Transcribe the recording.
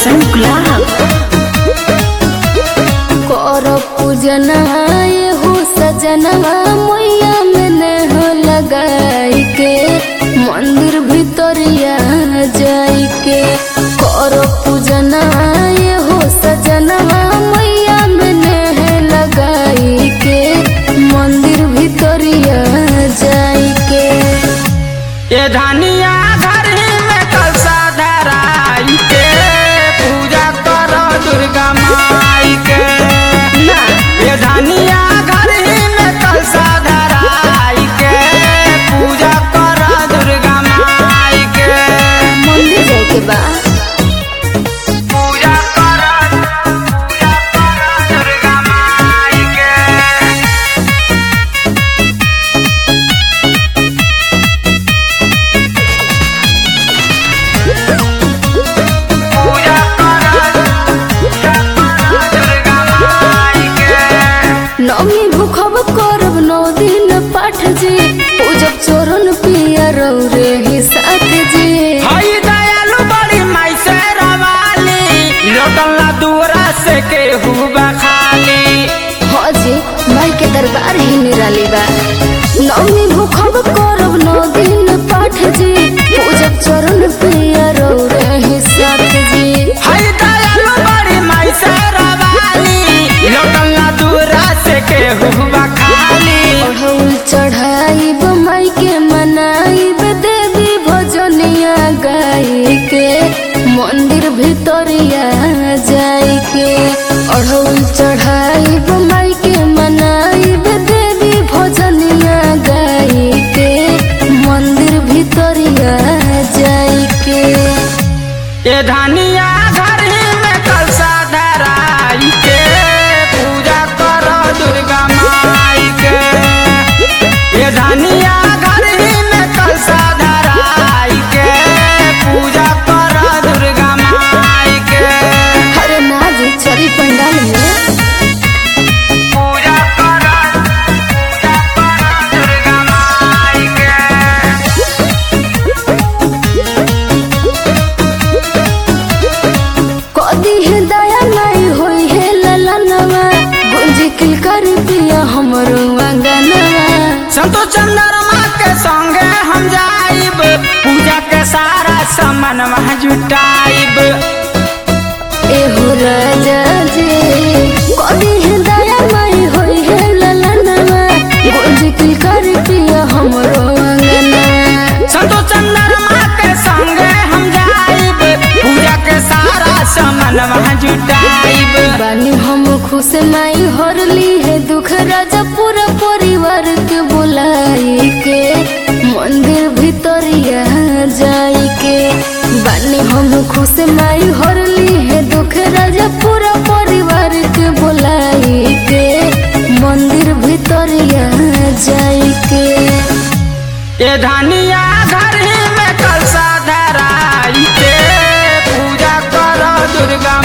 रोशन गुलाब कर पूजना हो सजनवा मैया में नेह लगाई के मंदिर भितरिया जाई के कर पूजना हो सजनवा मैया में नेह लगाई के मंदिर भितरिया जाई के ये धनिया घर में कलसा धराई के पूजा करो दुर्गा माई के ये धनिया घर में कलसा धराई के पूजा करो दुर्गा माई के मंदिर जाए के बा पूजा करो पूजा करो दुर्गा माई के पूजा करो पूजा करो दुर्गा माई के नमी भूखब करब नौ दिन पाठ जी पूजब चोरन पिया रे ही साथ जी हई दयालु बड़ी माई से रवाली लौटला दूरा से केहू खाली हाँ जी माई के दरबार ही निराली बा नमी भूखब करब नौ दिन पाठ जी पूजब चोरन पिया रे ही साथ जी हई दयालु बड़ी माई से रवाली लौटला दूरा से केहू खाली अढ़ौल चढ़ाई माई के मनाई देवी भजनिया गाई के मंदिर भितरिया जाई के अढ़ौल चढ़ाई माई के मनाई देवी भजनिया गाई के मंदिर भितरिया जाई के ये धनिया घर में कलसा धराई के पूजा करो दुर्गा माई के ये धनिया घर में कलसा धराई के पूजा करो दुर्गा माई के हरे नाज चरी पंडाल में पूजा करो पूजा करो दुर्गा माई के कदी है दया नहीं होई है ललनवा गुंजी किल कर पिया हमरो अंगनवा संतो चंद्रमा के संगे हम जाइब पूजा के सारा सामान वहाँ जुटाइब एहो राजा जी कदी है दया नहीं होई है ललनवा गुंजी किल कर पिया हमरो अंगनवा संतो चंद्रमा के संगे हम जाइब पूजा के सारा सामान वहाँ जुटाइब बानी हम खुश माई हरली है दुख राजा पूरा परिवार के बुलाई के मंदिर भितरिया जाई के बानी हम खुश माई हरली है दुख राजा पूरा परिवार के बुलाई के मंदिर भितरिया जाई के ये धनिया घर में कलसा धराई के पूजा करो दुर्गा